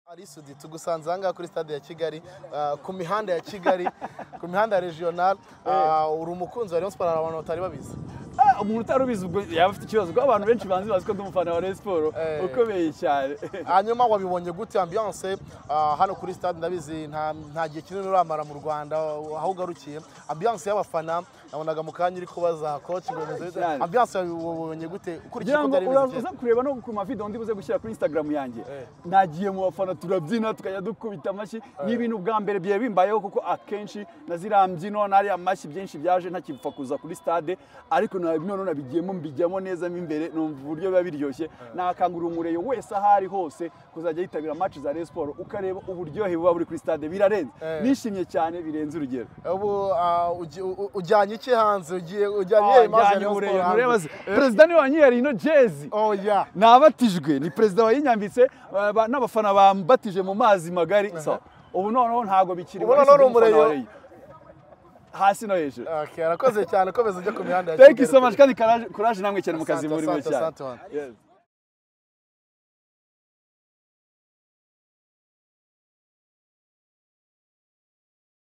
ari sudi tugusanze ahangaha kuri stade ya kigali ah, ku mihanda ya kigali ku mihanda ya regional ah, uri umukunzi wa rayon sport hari abantu batari babizi Ah, umuntu utari ubizi ubwo yaba afite ikibazo kuko abantu benshi banzi bazi ko ndi umufana wa Rayon Sports Eh. ukomeye cyane hanyuma wabibonye gute ambiance ah, hano kuri stade ndabizi nta nta gihe kinini uramara mu rwanda aho ugarukiye ambiance y'abafana nabonaga mu kanya uri kubaza coach ngo bimeze bite? Cyane. ambiance wabibonye gute ukurikije kugira ko ngo byari bimeze uraza kureba no ku mavideo ndi buze gushyira kuri instagram yanjye Eh. nagiye mu bafana turabyina tukajya dukubita amashyi ni ibintu bwa mbere byari bimbayeho kuko akenshi na ziriya mbyino n'ariya mashyi byinshi byaje ntakipfa kuza kuri stade ariko na- none nabigiyemo mbijyamo neza mo imbere numva uburyo biba biryoshye nakangurira umureba wese aho ari hose kuzajya yitabira match za Rayon Sports ukareba uburyohe buba buri kuri stade birarenze Eh. nishimye cyane birenze urugero ubu ah, ugi- u- ujyanye iki hanze ugiye ujyanye iyihe image ya ajyanye Rayon Sport uburere hanze? mureba se perezida niwe wanyihariye ino jezi oh yeah nabatijwe ni perezida wayinyambitse ba- ba- n'abafana bambatije mu mazi magari so ubu noneho ntabwo bikiri Ubu wari noneho si umufana urumureye. wa Rayon. hasi no hejuru Okay, arakoze cyane komeza ujya ku mihanda ya thank you so Kigali. much kandi karaje- courage namwe cyane mu kazi Asante, murimo asante, cyane asante, man. Yes.